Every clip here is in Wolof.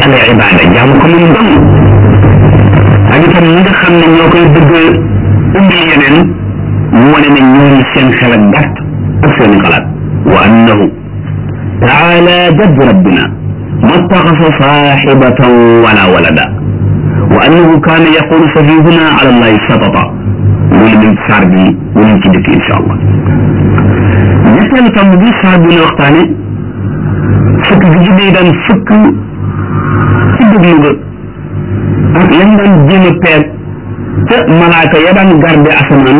al ibada jaamu ko moom dong ak itam ñi nga xam ne ñoo koy bëgg indil yeneen mu wane ne ñooñu seen xel ak gàtt ak seen xalaat wa annahu taala jadd rabbina ma taxasa saaxibatan wala walada wa annahu kaana yaqulu safihuna ala allahi satata loolu min saar bi wala ci dëkk insha allah ñetteelu tomb bi saar bi la waxtaane fukk gi ci day daan fukk ci déglu ga ak lañ daan jéem a peeg ca malaaka ya daan garde asamaan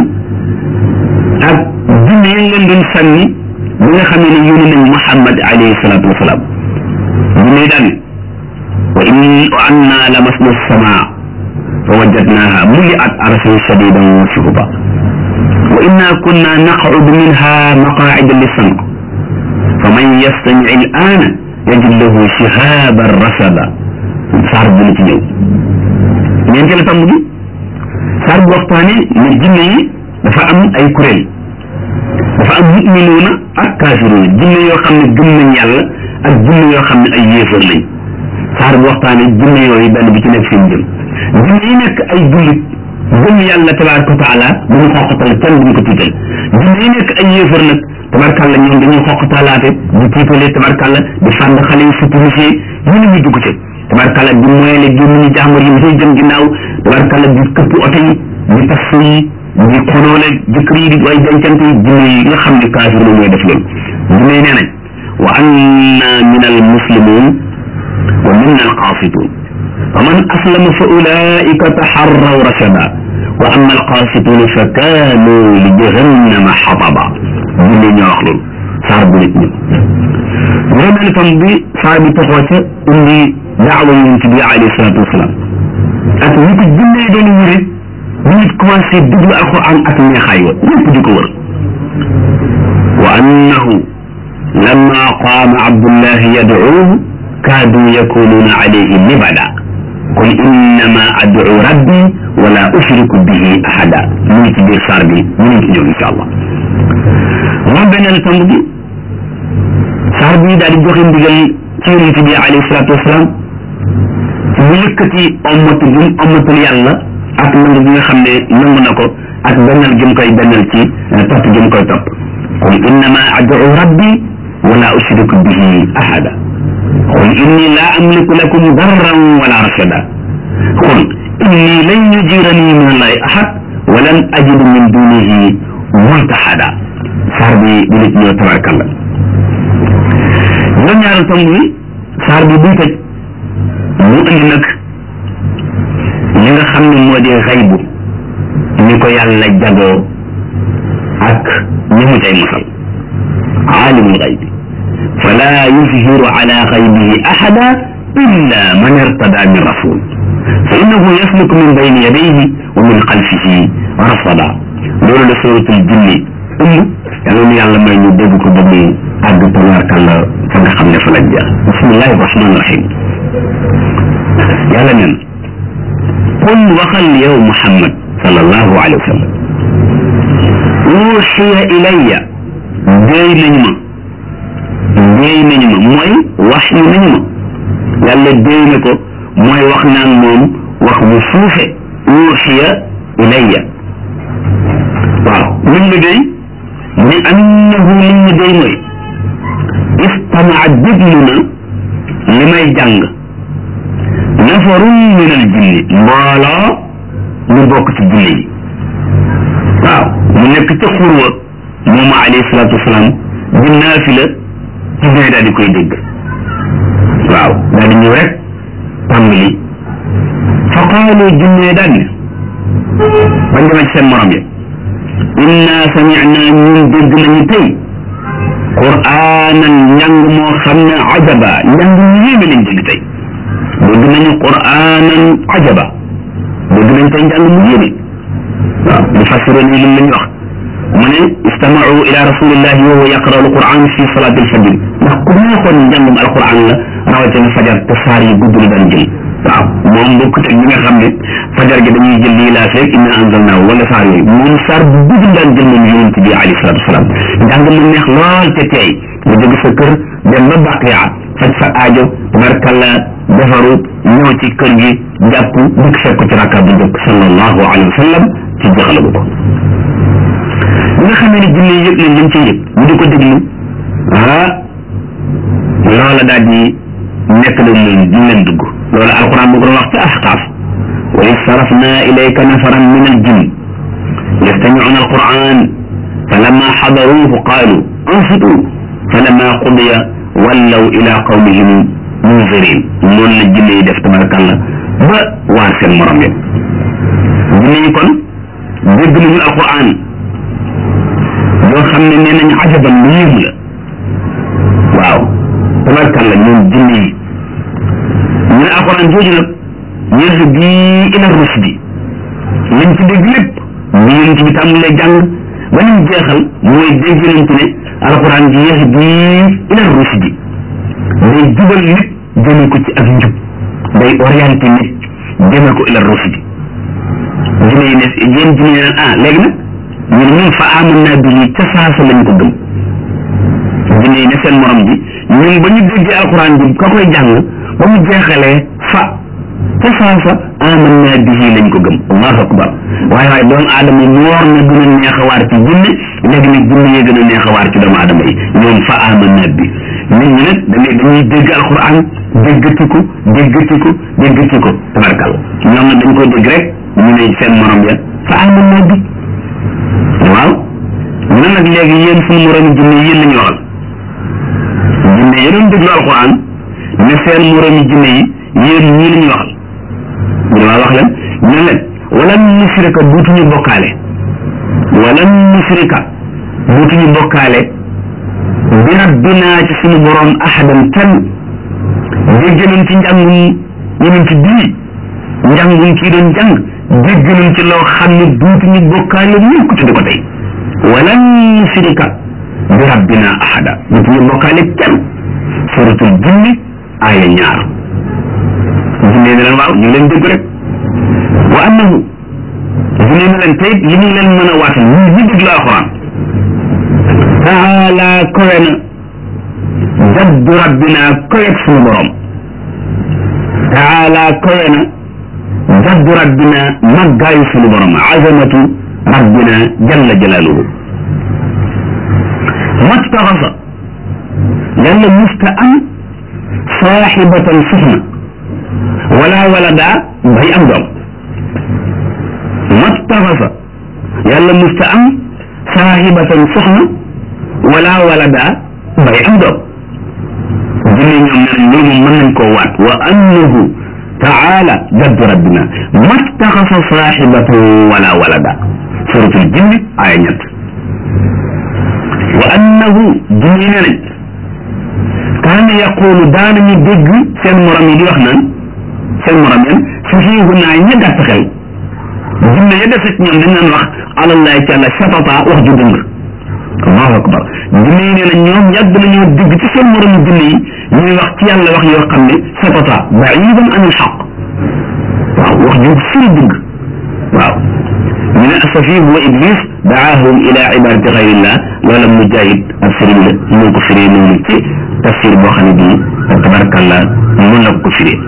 ak jinne yi leen doon sànni bi nga xam ne yónni nañ Muhammad alayhi salaatu wasalaam jinne yi daan wa in wa anna lamasna samaa fa wajadnaha muliat arsan shadidan wa shuhuba wa inna kunna naqcudu minha maqaacida lissamc faman yastamic al'aana yajid lahu shihaban rasada saar bu na ci ñëw ñeenteelu tomb bi saar bu waxtaane ne jinne yi dafa am ay kuréel dafa am muminuuna ak kaafiruuna jinne yoo xam ne gëm nañ yàlla ak jinne yoo xam ne ay yéefar lañ saar bu waxtaane jinne yooyu benn bi ci nekk seen jëm jinne yi nekk ay jullit gëm yàlla tabaraka wa taala bu ñu xoqatal kenn duñ ko tiital jinne yi nekk ay yéefar nag tabarkàlla ñoom dañuy xoqatalaate di tiitale tabarkàlla di fànd xale yi sécurisé ñu ne ñu dugg ci tabarkàlla di moyele génn ñu jàmbur yi dafay jëm ginnaaw tabarkàlla di këpp oto yi di tas yi di xonoole jëkkër yi di way dencante yi jinne yi nga xam ne kaafir la ñooy def loolu jinne yi nee nañ wa anna min al muslimin wa minna al qaasitun fa man aslama fa ulaika taxarraw rashada wa amma al qaasituna fa kaanu li jahannama xataba jinne ñoo wax loolu saar bu nit ñi juróomeel tam bi saar bi toxoo ca indi daawa yonent bi alayhi salaatu wasalaam ak ñi ko jinne doon wëri bu nit commencé déglu alquran ak neexaay wa ñëpp di ko wër wa annahu lamma qaama abdullahi yadcuuhu kaadu yakunuuna alayhi libada qul innama adcu rabbi wala ushriku bihi ahada mu ngi ci biir saar bi mu ngi ci ñëw insha allah moom beneen tomb bi saar bi daal di joxe ndigal ci yonent bi alayhi salaatu wasalaam mu yëkkati ommatu gi mu ommatul yàlla ak nangu gi nga xam ne nangu na ko ak bennal gi mu koy bennal ci topp gi mu koy topp qul innama ad'u rabbi wala ushriku bihi ahada qul inni la amliku lakum darran wala rashada qul inni lan yujirani min allahi ahad wa lan ajidu min dunihi multahada saar bi di nit ñëw tabarkalla ñoom ñaaral tomb bi saar bi buy tëj mu indi nag li nga xam ne moo di xaybu ñi ko yàlla jagoo ak ñi mu cay mosal aalimul xaybi fala yuzhiru ala xaybihi ahada illa man irtada min rasul fa innahu yasluku min bayni yadayhi wa min xalfihi rasada loolu la suratul jinni ëmb yàlla nu yàlla may ñu dégg ko ba mu àgg tabaarkalla fa nga xam ne fa la jeex bismillahi rahmani rahim yàlla nen qul waxal yow muhammad sallallahu alayhi wa sallam uuxiya ilayya déey nañu ma déey nañu ma mooy wax yu nañu ma yàlla déey na ko mooy wax naan moom wax bu suufe uuxiya ilayya waaw luñ la déey mu ne annahu liñ ñu déy mooy istamaa déglu na li may jàng nafarun min al jinni mbooloo ñu bokk ci jinne yi waaw mu nekk ca xurwa moom alayhi salaatu wasalaam di naafila jinne daal di koy dégg waaw daal di ñëw rek tàmbali fa qaalu jinne daal ne bañ demee ci seen morom yi inna samicna ñun dégg nañu tey quraanan njàng moo xam ne ajaba njàng mu yéeme lañ dégg tey dégg nañu quraanan ajaba dégg nañ tey njàng mu yéeme waaw li fassiré ni lim lañ wax mu ne istamau ila rasulillahi wa huwa yaqra'u alquran fi salati alfajr ndax ku neexoon njàngum alquran la rawatina fajar te saar yi gudd la daan jël waaw moom bokkut ak ñi nga xam ne fajar gi dañuy jël lii laa feeg inna anzalnaahu wala saar yooyu moom saar bu gudd daan jël moom yonent bi alayhi salatu wasalaam njàng mu neex lool te tey nga jóge sa kër dem ba baqiya faj sa aajo tabarkalla defaru ñëw ci kër gi jàpp dikk fekk ci rakka bu njëkk sallallahu alayhi wa sallam ci joxalagu ko bi nga xamee ne jinne yëg nañ lañ ci yëg ñu di ko déglu ah loola daal di nekk na leen ñu leen dugg loola alquran bu ko doon wax ci ahqaaf wa iz sarafna ilayka nafaran min al jinn yastami'una alquran falamma xadaruuhu qaalu ansitu falamma qudiya wallaw ila qawmihim munzirin noonu la jinne yi def tabarakalla ba waar seen morom ya jinne yi kon dégg nañu alquran yoo xam ne nee nañ ajaban lu yéemu la waaw tabarkalla ñoom jinne yi ñu ne alquran jooju nag yahdi ila rusdi liñ ci dégg lépp bi yonent bi tàmmulee jàng ba ñu jeexal mooy dégg yonent ne alquran ji yahdi ila rusdi day jubal nit jëme ko ci ak njub day orienté nit jëme ko ila rusdi jinne yi ne yéen jinne yi naan ah léegi nag ñu ne ñun fa amanna bihi ca saasa lañ ko gëm jinne yi ne seen morom ji ñun ba ñu déggee alquran bi ka koy jàng ba mu jeexalee fa ca saasa amanna bihi lañ ko gëm allahu akbar waaye waaye doomu aadama moor na gën a neex a waar ci jinne léegi nag jinne yee gën a neex a waar ci doomu aadama yi ñoom fa amanna bi nit ñi nag dañuy dañuy dégg alquran déggati ko déggati ko déggati ko tabarkal ñoom nag dañ ko dégg rek ñu ne seen morom ya fa amanna bi waaw ñu ne nag léegi yéen suñu moromi jinne yéen la ñu waxal jinne yi doon déglu alquran ne seen moromi jinne yi yéen ñii la ñu waxal ñu waa wax leen ñu ne leen walan nusrika duutuñu bokkaale walan nusrika duutuñu bokkaale bi rabbinaa ci suñu borom ahadan kenn dégg nañ ci njàngum yonent bii njàngum kii doon jàng dégg nañ ci loo xam ne duutuñu bokkaale mukk ci di ko tey walan nusrika bi rabbina ahada duutuñu bokkaale kenn suratul jinni aaya ñaar jinne ne leen waaw ñu leen dégg rek wa annahu jinne ne leen tey li ñu leen mën a waatal ñu ñu déglu alquran taala kowe na jaddu rabbina kowe suñu borom taala kowe na jaddu rabbina maggaayu suñu borom azamatu rabbina jalla jalaaluhu mastaxasa yàlla musta am saaxibatan soxna wala walada bay am doom mastaxasa yàlla musta am saaxibatan soxna wala walada bay am doom jinne ñoom ne nañ loolu mën nañ koo waat wa annahu taala jaddu rabbina mastaxasa saaxibatan wala walada suratul jinni aaya ñett wa annahu jinne ne nañ kaana yaqulu daanañu dégg seen morom yi di wax naan seen morom yan safiihu naa ña gàtt xel jinne ya deset ñoom dañ naan wax alallahi ci àlla satata wax ju dëng allahu akbar jinne yi nee na ñoom yàgg nañoo dégg ci seen morom jinne yi ñuy wax ci yàlla wax yoo xam ne satata baidan an alxaq waaw wax ju sori dëgg waaw ñu ne safiihu wa iblis daahum ila ibadati xayrillah loola mujahid ak sëriñ la ñu ko firee noonu ci tafsir boo xam ne bii tabarakallah mun la ko firee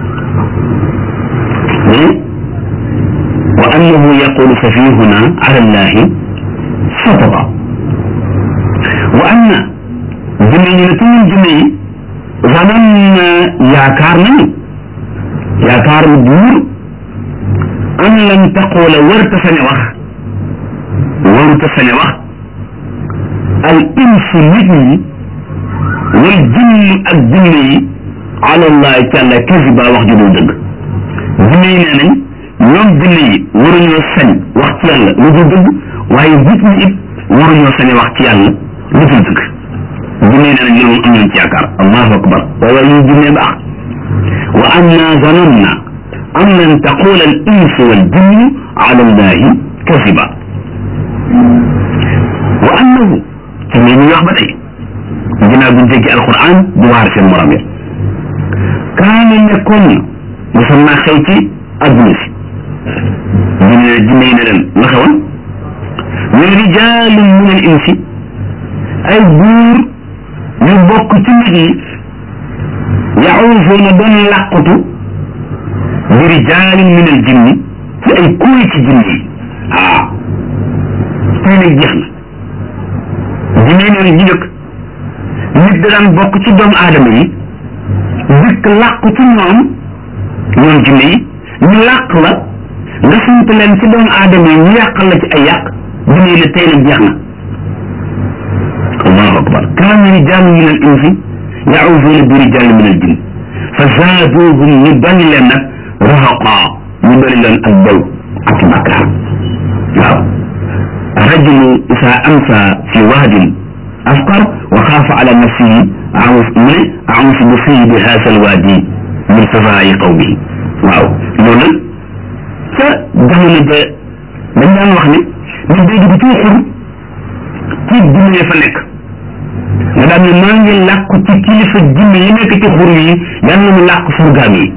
wa annahu yaqulu safihuna ala allahi satata wa anna jinne ñu ne te ñun jinne yi zaman na yaakaar nañu yaakaar lu buur an lan taqula warta sañ a wax warta sañ a wax al insu nit ñi wal jinn ak jinne yi ala allahi taala kasiba wax ju dul dëgg jinne yi nee nañ ñoom jinne yi waruñoo sañ wax ci yàlla lu dul dëgg waaye nit ñi it waruñoo sañ wax ci yàlla lu dul dëgg jinne yi nee nañ loolu am nañ ci yaakaar allahu akbar waaye ñu jinne baax wa anna zananna an lan taqula al insu wal jinnu ala allahi kasiba wa annahu ci ñi ñuy wax ba tey ginnaaw bu ñu déggee alquran di waar seen morom ya kaana nekkoon na mosam naa xew ci adduna si ñu ne jinne yi ne leen la xewoon ñu ne rijaalun min al insi ay buur ñu bokk ci nit ñi yaawuzuuna doon làqutu bi rijaalin min al jinni ci ay kuuy ci jinni yi waaw tey nag jeex na jinne yi neen ñu dëkk nit da daan bokk ci doomu aadama yi dëkk làqu ci ñoom ñoom jinne yi ñu làq la nga sant leen ci doomu aadama yi ñu yàqal la ci ay yàq jinne yi ne tey nag jeex na allahu akbar kaana rijaalun min al insi yaawuzuuna bi rijaalin min al jinn fa zaaduuhum ñu dolli leen nag rahaqa ñu dolli leen ak bew ak bakkaar waaw rajulu isa amsa fi waadin afqar wa xaafa ala nafsihi awus mu ne awus bu fii bi haasa alwaadi min safaayi qawmihi waaw loolu nag ca jamono ja dañ daan wax ne nit day dugg ci xur ci jinne fa nekk nga daan ne maa ngi làkku ci kilifa jinne yi nekk ci xur yi yal na mu làkk surgaam yi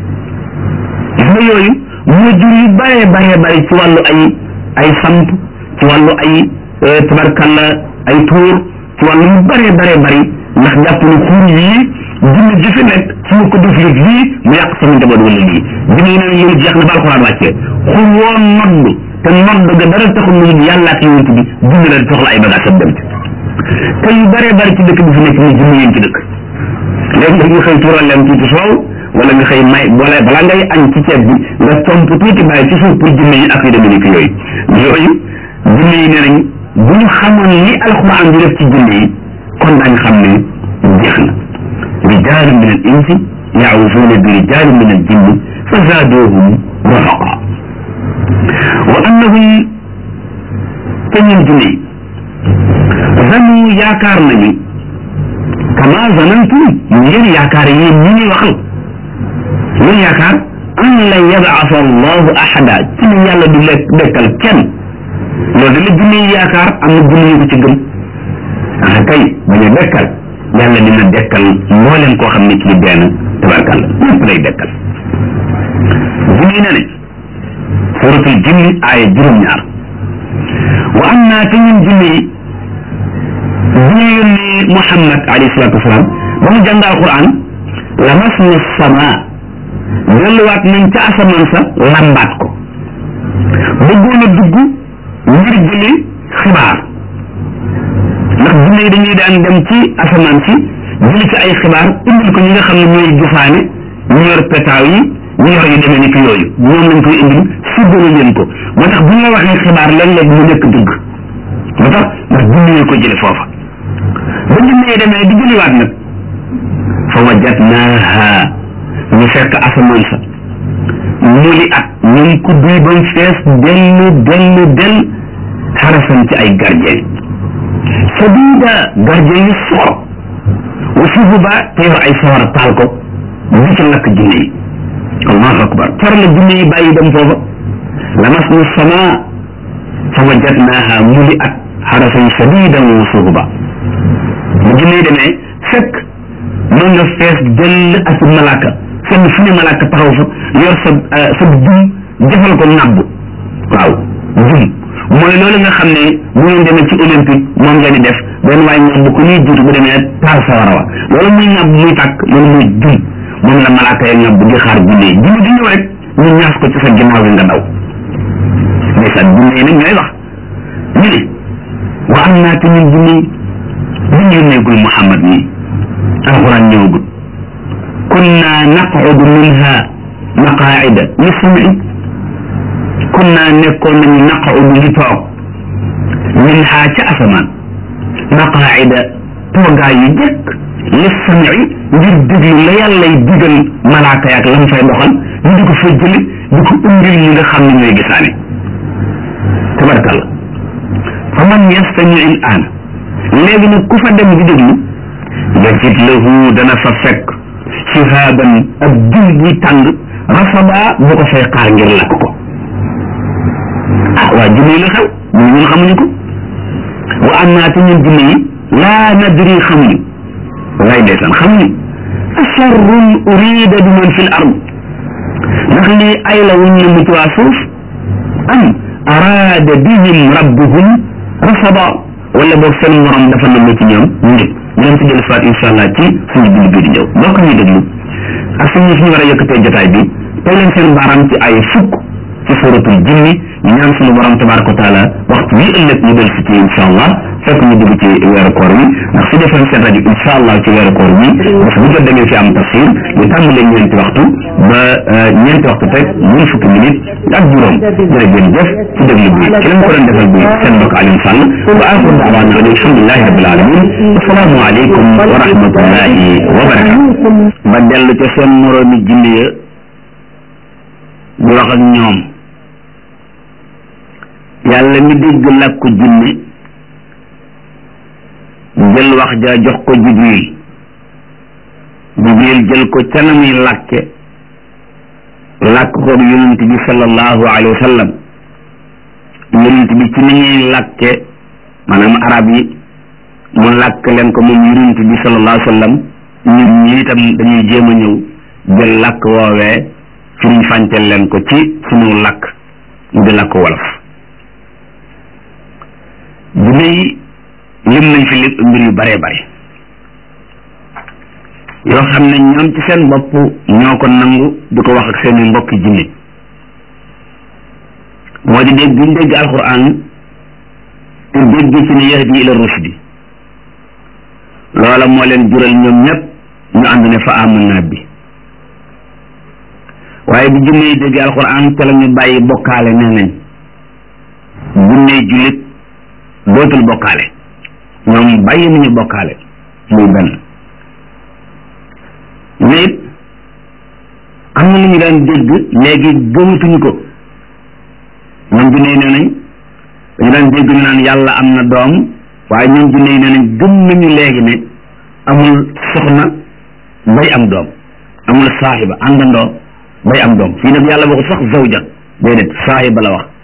gis nga yooyu moo jur yu bare bare bare ci wàllu ay ay samp ci wàllu ay tabarkalla ay tuur ci wàllu yu bare bare bari ndax jàpp ne xur yii jinne ji fi nekk su ma ko def rek lii mu yàq sama njaboot wala lii jinne yi ne loolu jeex na ba alxuraan wàccee xur woo nodd te nodd ga dara taxul lu yàlla ak yonent bi jinne la soxla ay bagage am dem te yu bare bari ci dëkk bi fi nekk ni jinne yéen ci dëkk léegi nga xëy tuural leen tuuti soow wala nga xëy may boole balaa ngay añ ci ceeb bi nga tomp tuuti bàyyi ci suuf pour jinne yi ak yu demee ni ki yooyu yooyu jinne yi nee nañ bu ñu xamoon ni alxuraan di def ci jinne yi kon daañ xam ne jeex na rijaalu min al insi yaawuzuuna bi rijaali min al jinni fa zaaduuhum rahaqa wa annahum te ñun jinne yi zanu yaakaar nañu kama zanantum ngeen yaakaar yéen ñi ñuy waxal ngeen yaakaar an la yabaasa allahu ahada ci ne yàlla du lekk dekkal kenn loolu la jinne yi yaakaar am na jinne yu ko ci gëm ah kay bañ a dekkal yàlla dina dekkal mbooleem koo xam ne kii dee na tabarkalla lépp lay dekkal jinne yi ne ne suratul jinni aaya juróom-ñaar wa am naa te ñun jinne yi bu ñu yónnee Muhammad alayhi salaatu wasalaam ba mu jàng alquran lamas na sama delluwaat nañ ca asamaan sa lambaat ko bëggoon a dugg ngir jëli xibaar ndax jinne yi dañuy daan dem ci asamaan si jëli ci ay xibaar indil ko ñi nga xam ne ñooy gisaane ñu yor petaaw yi ñu yor yu demee ni ki yooyu ñoom lañ koy indil séddale leen ko moo tax bu ñu la waxee xibaar léeg-léeg mu nekk dëgg moo tax ndax jinne yi ko jële foofa ba jinne yi demee di jëliwaat nag fa wajadnaaha ñu fekk asamaan sa muli at ñun ko duy ba mu fees dell dell dell xarasan ci ay gardien sadida gardien yu soor wa suhuba te yor ay sawara taal ko di ci lakk jinne yi allahu akbar car la jinne yi bàyyi dem foofa lamas na sama fa wajadnaaha muli at xarasan sadidan wa suhuba bu jinne yi demee fekk mën nga fees dell ak malaaka fenn fu ne malaaka taxaw fa yor sa sa jum defal ko nàbb waaw jum mooy loolu nga xam ne bu ngeen demee ci olympique moom ngeen di def benn waay nàbb ko ñuy jiitu bu demee taal sa war a wa loolu muy nàbb muy tàkk loolu muy jum moom la malaaka ya nàbb di xaar jinne yi jinne di ñëw rek ñu ñaas ko ci sa ginnaaw bi nga daw ndeysaan jinne yi nag ñooy wax ñu ne wa am naa te ñun jinne yi bu ñu yónneegul Muhammad nii alxuraan ñëwagul kunna naqudu minha maqaida li sami kunna nekkoon nañu naqudu li toog minha ca asamaan maqaida toogaay yu jëkk li sami ngir déglu la yàllay digal malaaka yaak lam fay doxal ñu di ko fa jëli di ko indil ñi nga xam ne ñooy gisaane tabarakalla fa man yastami il aan léegi nag ku fa dem di déglu yajid lahu dana fa fekk shihaaban ak jul buy tàng rasaba bu ko fay xaar ngir lakk ko ah waa jinne yi la xew ñun ñun xamuñu ko wa annaa te ñun jinne yi laa nadri xamuñu wallaay ndeysaan xamuñu asharrun urida bi man fil ard ndax lii ay la wuñ ne mu ci waa suuf am araada bihim rabbuhum rasaba wala boog seen morom dafa namm ci ñoom ñu njëkk ñu leen ci dellu soit incha allah ci suñu bind bii di ñëw mbokk ñuy déglu suñu suñu war a yëkkatee jotaay bi tey leen seen baaraam ci ay fukk ci suratul jinni ñu ñaan suñu borom tabaraka wa taala waxtu wi ëllëg ñu del si ci insha allah fekk ñu dugg ci weeru koor wi ndax su defee seen rajo insha allah ci weeru koor wi bés bu jot da ngeen fi am tafsir ñu tàmbalee ñeenti waxtu ba ñeenti waxtu teg ñun fukki minute ak juróom jërë ngeen jëf ci déglu bi ci lañ ko doon defal bi seen mbokk Alioune Sall wa axiru daawaana an alhamdulilahi rabbil alamin asalaamu aleykum wa rahmatullahi wa barakatu ba dellu ca seen moroomi jinne ya di wax ak ñoom yàlla mi dégg làkku jinne jël wax ja jox ko jibril jibril jël ko ca na muy làkke làkk koog yonent bi sallallahu alayhi wa sallam yonent bi ci ni ñuy làkke maanaam arab yi mu làkk leen ko moom yonent bi sallallahu alayhi wa sallam ñun ñi itam dañuy jéem a ñëw jël làkk woowee firiñ fàncel leen ko ci sunu làkk mu di làkk wolof jinne yi lim nañ fi lépp mbir yu bare bare yoo xam ne ñoom ci seen bopp ñoo ko nangu di ko wax ak seeni mbokki jinne moo di dégg buñ dégg alquran te dégg ci ne yahdi ila rushdi loola moo leen jural ñoom ñëpp ñu ànd ne fa amanna bi waaye bu jinne yi dégg alquran te la ñu bàyyi bokkaale nee nañ jinne jullit dootul bokkaale ñoom bàyyi nañu bokkaale muy benn mais it am na lu ñu daan dégg léegi gëmatuñu ko ñoom jinne yi nee nañ dañu daan dégg ñu naan yàlla am na doom waaye ñoom jinne yi nee nañ gëm nañu léegi ne amul soxna bay am doom amul saaxiba àndandoo bay am doom fii nag yàlla waxul sax zawja déedéet saaxiba la wax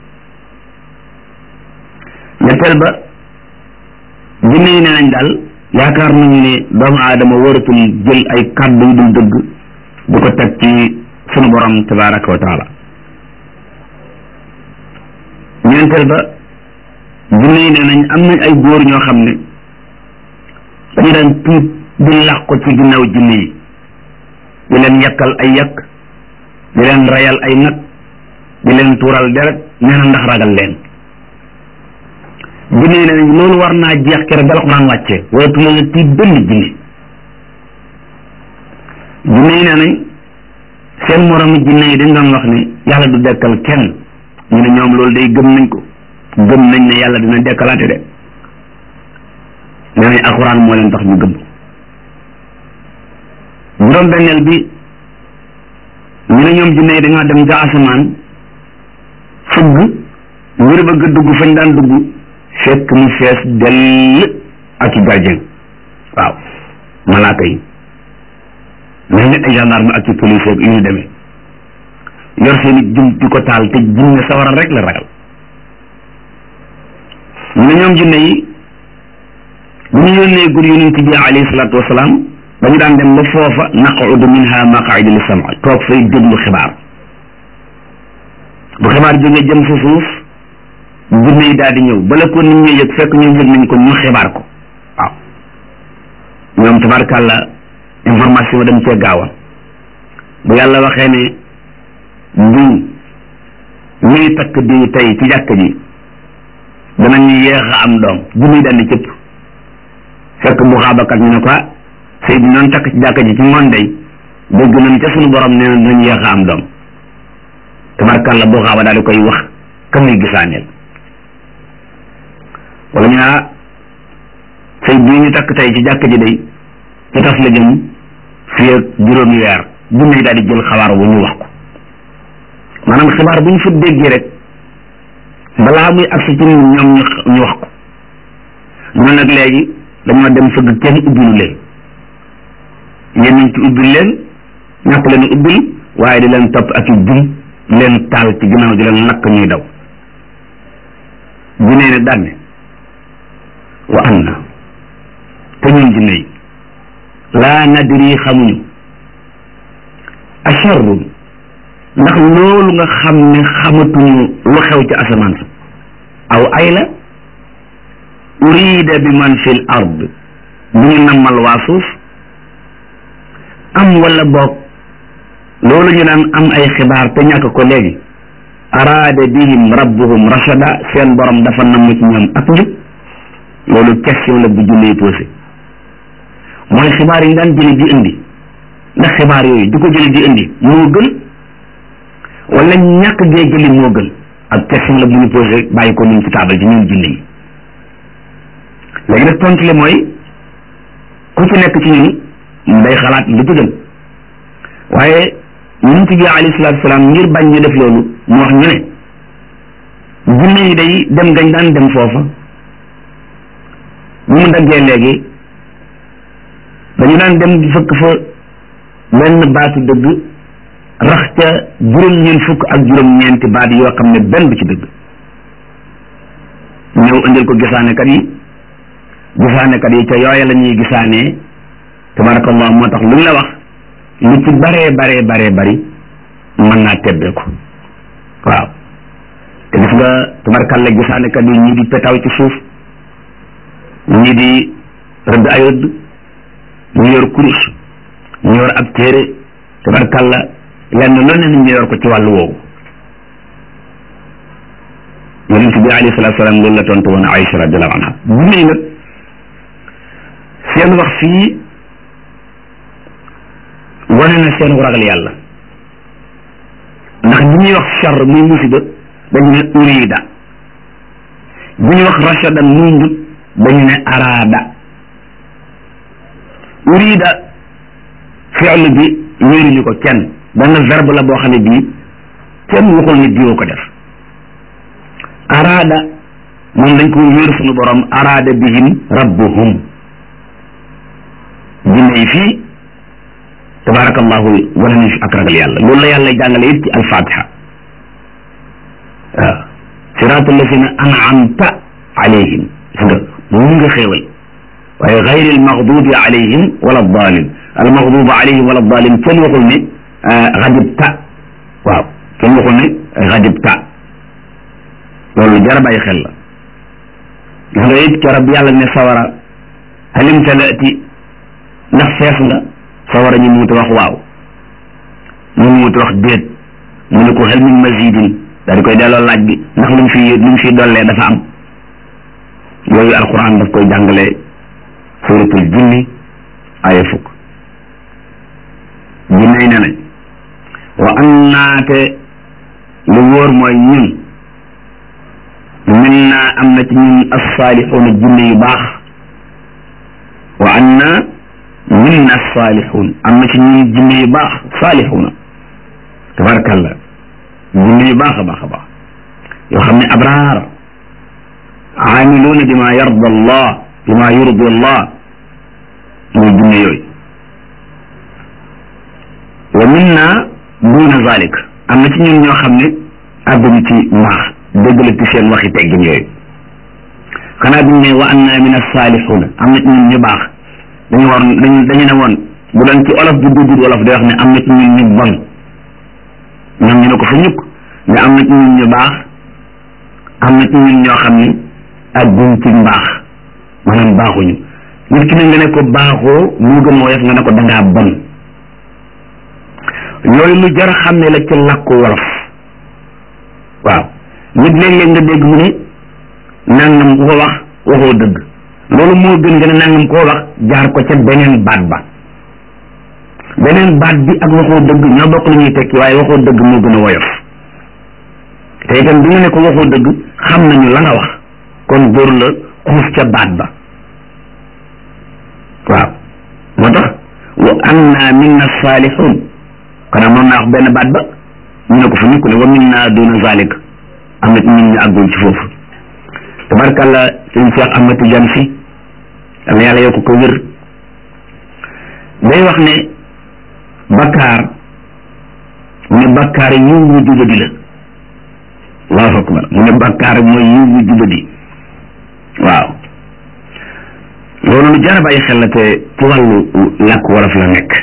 ñetteel ba jinne yi nee nañ daal yaakaar nañu ne doomu aadama waratul jël ay kàddu yu dul dëgg di ko teg ci sunu borom tabaraka wa taala ñeenteel ba jinne yi nee nañ am nañ ay góor ñoo xam ne dañu daan tuut di làq ko ci ginnaaw jinne yi di leen yakkal ay yakk di leen rayal ay nag di leen tuural deret nee na ndax ragal leen jinne yi ne loolu war naa jeex keroog ba alxuraan wàcce waratu leen a tiit benn jinne jinne yi nee nañ seen moroomi jinne yi dañ doon wax ne yàlla du dekkal kenn ñu ne ñoom loolu day gëm nañ ko gëm nañ ne yàlla dina dekkalaate de nee nañ alxuraan moo leen tax ñu gëm juróom benneel bi ñu ne ñoom jinne yi dañoo dem ca asamaan fëgg ngir bëgg dugg fañ daan dugg fekk mu fees dell ak i gardien waaw malaaka yi mel ni ay gendarme ak i police ak yu ñu demee yor seen i jum di ko taal te jinne sawara rek la ragal ñu ne ñoom jinne yi bu ñu yónnee gur yonent bi alayhi salaatu wasalaam dañu daan dem ba foofa naqudu minha maqaida li sama toog fay déglu xibaar bu xibaar jógee jëm sa suuf jinne yi daal di ñëw bala ko nit ñi yëg fekk ñoom yëg nañ ko ñu xibaar ko waaw ñoom tabarkàlla information dañ cee gaawa bu yàlla waxee ne diw ñuy takk diw tey ci jàkk ji danañu yéex a am doom jinne yi daal di cëpp fekk bu xaabakat ñu ne ko sëy bi noonu takk ci jàkk ji ci ngoon day dégg nañ ca suñu borom nee na dinañ yéex a am doom tabarkàlla bu xaaba daal di koy wax ka muy gisaaneel wala ñu naa sëy bii ñu takk tey ci jàkk ji day ci tas la jëm fii ak juróomi weer jinne yi daal di jël xabaar bu ñu wax ko maanaam xibaar bu ñu fa déggee rek balaa muy agsi ci ñun ñoom ñu ñu wax ko ñun nag léegi dañoo dem fëgg kenn ubbilu leen yéen ñu ci ubbil leen ñàkk leen ubbil waaye di leen topp ak i jum leen taal ci ginnaaw di leen lakk ñuy daw jinne ne dànne wa an na te ñun jinne yi laa nadri xamuñu acharrun ndax loolu nga xam ne xamatuñu lu xew ci asamaan sa aw ay la urida bi man fil ard bu ñu nammal waa suuf am wala boog loolu ñu naan am ay xibaar te ñàkk ko léegi araada bihim rabbuhum rashada seen borom dafa namm ci ñoom ak njub loolu question la bu junne posé mooy xibaar yi daan jële di indi ndax xibaar yooyu du ko jële di indi moo gën wala ñàkk gee jëli moo gën ak question la bu ñu posé bàyyi ko ñun ci taabal ci ñun junne yi léegi nag tontu li mooy ku ci nekk ci ñun day xalaat li ci gën waaye yonent bi alayhi salaatu salaam ngir bañ ñu def loolu mu wax ñu ne jinne yi day dem gañ daan dem foofa bu mu daggee léegi dañu daan dem di fëkk fa benn baatu dëgg rax ca juróom-ñeent fukk ak juróom-ñeenti baat yoo xam ne benn bu ci dëgg ñëw indil ko gisaanekat yi gisaanekat yi ca yooya la ñuy gisaanee tabarakallah moo tax lu ñu la wax lu ci baree baree baree bari mën naa tebbee ko waaw te gis nga tabarakalla gisaanekat yi ñii di petaaw ci suuf ñii di rëdd ay rëdd ñu yor kurus ñu yor ab téere tabarakalla lenn loolu ne ñu yor ko ci wàllu woowu yonent bi alayhi salaatu salaam loolu la tontu woon Aïcha radiallahu anha jinne yi nag seen wax fii wane na seen ragal yàlla ndax bi ñuy wax char muy musiba dañu ne urida bi ñuy wax rashadan muy njub dañu ne araada urida fi'l bi wéeruñu ko kenn benn verbe la boo xam ne bii kenn waxul ne diwoo ko def araada moom dañ ko wéeru suñu borom araada bihim rabbuhum jinne yi fii tabarakallahu wane nañ fi ak ragal yàlla loolu la yàlla jàngale it ci alfatiha waaw siraatul lazina an'amta alayhim gis nga mu nga xéewal waaye gayri almaghdubi alayhim wala dalin almaghdubi alayhim wala dalin kenn waxul ne xadibta waaw kenn waxul ne xadibta loolu jar a bàyyi xel la gis nga it keroog yàlla ne sawara halim talaati ndax fees nga sawara ñu muuti wax waaw ñu muuti wax déet mu ne ko hal min mazidin daal di koy delloo laaj bi ndax luñ fi luñ fi dollee dafa am yooyu alquran daf koy jàngale suratul jinni aya fukk jinnay ne nañ wa annaate lu wóor mooy ñun min naa am na ci ñun asaalixuuna jinne yu baax wa anna minna saalixuun am na ci ñun jinne yu baax saalixuuna tabarakallah jinne yu baax a baax a baax yoo xam ne abraar aamiluuna bima yarda allah bima yurdi allah mooy jinne yooyu wa minna duuna zalik am na ci ñun ñoo xam ne àgguñu ci mbaax déggal ci seen waxi teggin yooyu xanaa biñ ne wa anna min as-saalixuuna am na ci ñun ñu baax dañu war dañu dañu ne woon bu doon ci olof bu duggul wolof day wax ne am na ci ñun ñu bon ñoom ñu ne ko fa ñukk ne am na ci ñun ñu baax am na ci ñun ñoo xam ne àgguñ ci mbaax maanaam baaxuñu nit ki ne nga ne ko baaxoo moo gën woyof nga ne ko dangaa bon yooyu lu jar a xam ne la ci làkku wolof waaw nit léeg-léeg nga dégg mu ne nangam ku ko wax waxoo dëgg loolu moo gën nga ne nangam koo wax jaar ko ca beneen baat ba beneen baat bi ak waxoo dëgg ñoo bokk lu ñuy tekki waaye waxoo dëgg moo gën a woyof te itam bi nga ne ko waxoo dëgg xam nañu la nga wax kon dóor la xuus ca baat ba waaw moo tax wa anna minna saalihun xanaa moom naa wax benn baat ba ñu ne ko fa ñu ko ne wa minna duna zalik am na ci ñun ñu àggul ci foofu tabarkàlla sëñ Cheikh Ahmad Tidiane si yàlla yàlla yokk ko wér day wax ne bakkaar mu ne bakkaar yiw wu jubadi la allahu akbar mu ne bakkaar mooy yiw wu jubadi waaw loolu lu jar a bàyyi xel la te ci wàllu làkk wolof la nekk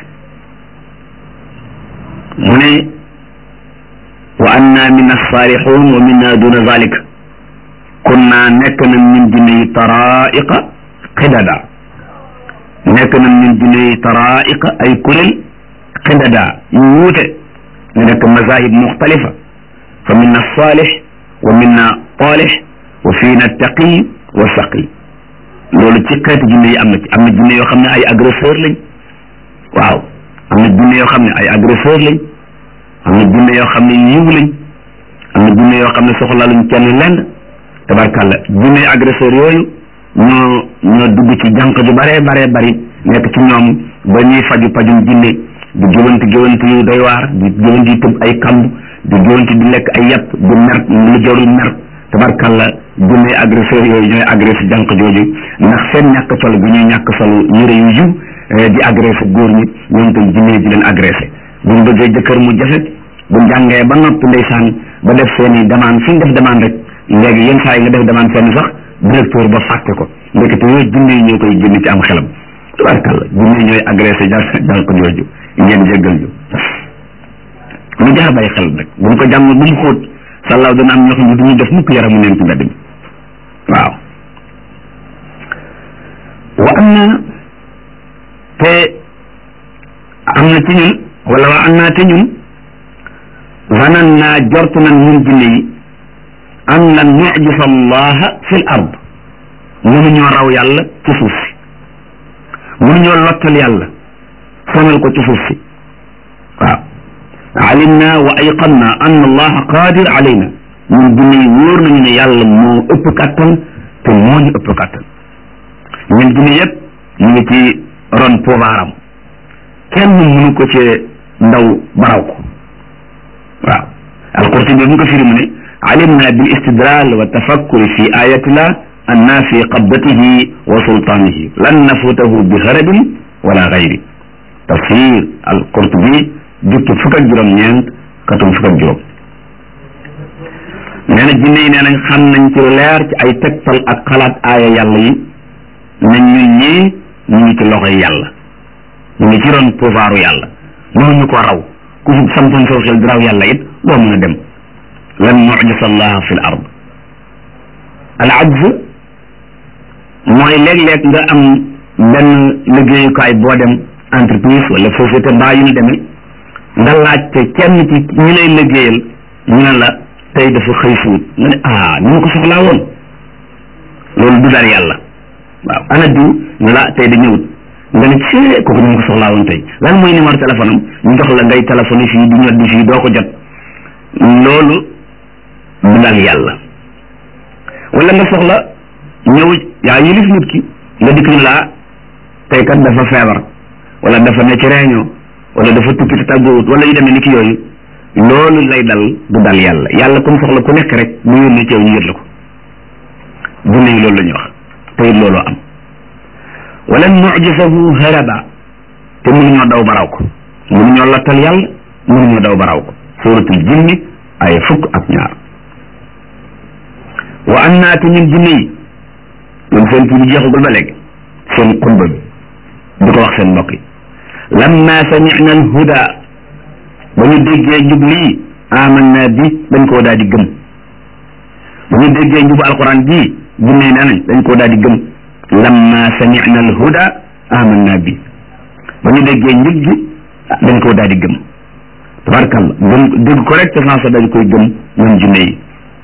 mu ne wa anna minna saalixuun wa minna duna zalik kunna nekk nañ min jinne yi taraiqa xidada nekk nañ min jinne yi taraiqa ay kuréel xidada yu wuute ñu nekk mazahib muxtalifa fa minna salih wa minna talih wa fiina taqi wa saqi loolu ci xeetu jinne yi am na ci am na jinne yoo xam ne ay agresseur lañ waaw am na jinne yoo xam ne ay agresseur lañ am na jinne yoo xam ne yiw lañ am na jinne yoo xam ne soxla luñ kenn lenn tabarkàlla jinne agresseur yooyu ñoo ñoo dugg ci jànq ju baree baree bari nekk ci ñoom ba ñuy faju pajum jinne di géwanti géwanti yu doy waar di géwanti yu tëb ay kamb di géwanti di lekk ay yàpp di mer lu jarul mer tabarkàlla jinne agresseur yooyu ñooy agressé jànq jooju ndax seen ñàkk sol bi ñuy ñàkk solu yére yu yiw di agressé góor ñi ñoom tam jinne yi di leen agressé buñ bëggee jëkkër mu jafe bu jàngee ba noppi ndeysaan ba def seen i demande fi ñu def demande rek léegi yenn saa yi nga def demande fenn sax directeur ba fàtte ko ndekete yooyu jinne yi ñoo koy génn ci am xelam tabarkàlla jinne yi ñooy agressé jànq jooju ngeen jéggal ñu lu jar a bàyyi xel rek bu ñu ko jàmm bu mu xóot sàllaaw dana am ñoo xam ne du ñu def mukk yaramu neen ci mbedd mi waaw wa am na te am na ci ñun wala wa am naa te ñun zanan naa jortu nan ñun jinne yi an lan nujisa allaha fi l ard mënuñoo raw yàlla ci suuf si mënuñoo lottal yàlla sonal ko ci suuf si waaw alimna wa ayqanna an allaha qadir alayna ñun jinne yi wóor nañu ne yàlla moo ëpp kàttan te moo ñu ëpp kàttan ñun jinne yëpp ñu ngi ci ron pouvoiram kenn mënu ko ci ndaw baraw ko waaw alqurtubi mu ko firi mu ne alimna bil istidlal wa tafakkuri fi ayatillah anna fi qabdatihi wa sultanihi lan nafutahu bi harabin wala gayri tafsir alqurtubi jukki fukk ak juróom ñeent katum fukk ak juróom nee na jinne yi nee nañ xam nañ ci lu leer ci ay tegtal ak xalaat aaya yàlla yi nañ ñun ñii ñu ngi ci loxoy yàlla ñu ngi ci ron pouvoiru yàlla mënuñu ko raw ku fi samtoon saw xel di raw yàlla it doo mën a dem lan mujisa allah fi l ard al ajz mooy léeg-léeg nga am benn liggéeyukaay boo dem entreprise wala société mbaa yu ñu demee nga laajte kenn ci ñi lay liggéeyal ñu ne la tey dafa xëy suut nga ne ah ni ma ko soxlaa woon loolu du dal yàlla waaw ana diw ne la tey da ñëwut nga ne ci kooku ni ma ko soxlaa woon tey lan mooy numéro téléphone am ñu jox la ngay téléphone fii di ñot di fii doo ko jot loolu du dal yàlla wala nga soxla ñëw yaa yilif nit ki nga dikk ñu laa tey kat dafa feebar wala dafa ne ci réunion wala dafa tukki te tàggoowut wala yu demee ni ki yooyu loolu lay dal du dal yàlla yàlla comme soxla ku nekk rek bu yónnee ci yow ñu yët la ko jinne yi loolu la ñuy wax te it looloo am wala nujisahu haraba te mënuñoo daw baraw ko mënuñoo lattal yàlla mënuñoo daw baraw ko suratul jinni ay fukk ak ñaar wa annaa te ñun jinne yi ñoom seen kii bi jeexagul ba léegi seen xutba bi di ko wax seen mbokk yi lamma samicna alhuda ba ñu déggee njub lii amanna bi dañ koo daal di gëm ba ñu déggee njubu alquran bii jinne yi nee nañ dañ koo daal di gëm lamma samicna alhuda amanna bi ba ñu déggee njub gi dañ koo daal di gëm tabarkalla gëm dégg ko rek te sansa dañ koy gëm ñoom jinne yi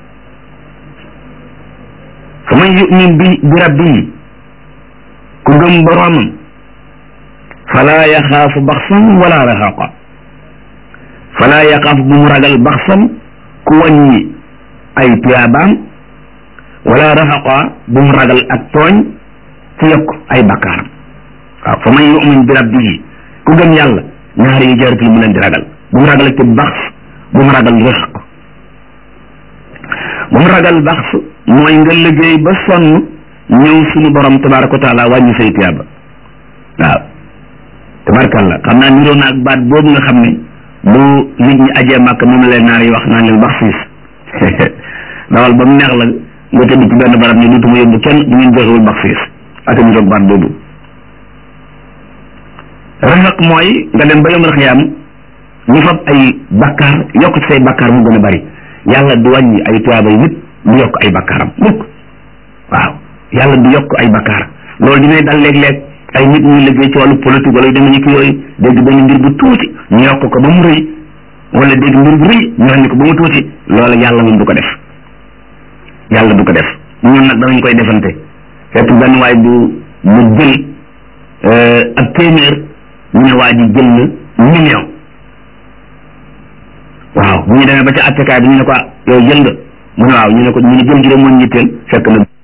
fa man yumin bi bi rabbihi ku gëm boroomam fala yaxaafu baxsan wala rahaqa fala yaxaafu bu mu ragal baxsan ku wàññi ay tuyaabaam wala rahaqa bu mu ragal ak tooñ ci yokk ay bakkaaram waaw fa man yumin bi rabbihi ku gëm yàlla ñaari yi jaratul mu leen di ragal bu mu ragal ak bax bu mu ragal rëq bu mu ragal bax mooy nga liggéey ba sonn ñëw suñu borom tabaraka wa taala wàññi say tuyaaba waaw tabarakàllah xam naa niroo na ak baat boobu nga xam ne bu nit ñi ajee màkk moom la leen naar yi wax naan leen bax siis dawal ba mu neex la nga tëdd ci benn barab ni dutuma yóbbu kenn bu ngeen joxewul bax siis ak niroog baat boobu rafaq mooy nga dem ba yomal xiyaam ñu fab ay bakkaar yokk ci say bakkaar mu gën a bari yàlla du wàññi ay tuyaaba yi nit du yokk ay bakkaaram mukk waaw yàlla du yokk ay bakkaar loolu dinay dal léeg-léeg ay nit ñuy liggéey ci wàllu politique wala yu demee ni ki yooyu dégg benn mbir bu tuuti ñu yokk ko ba mu rëy wala dégg mbir bu rëy ñu wax ni ko ba mu tuuti loolu yàlla moom du ko def yàlla du ko def ñun nag danañ koy defante fekk benn waay bu bu jël ak téeméer ñu ne waa ji jël na million waaw bu ñu demee ba ca attekaay bi ñu ne ko yow jël nga mu ne waaw ñu ne ko ñu ne jël gi de moo ñitteel fekk na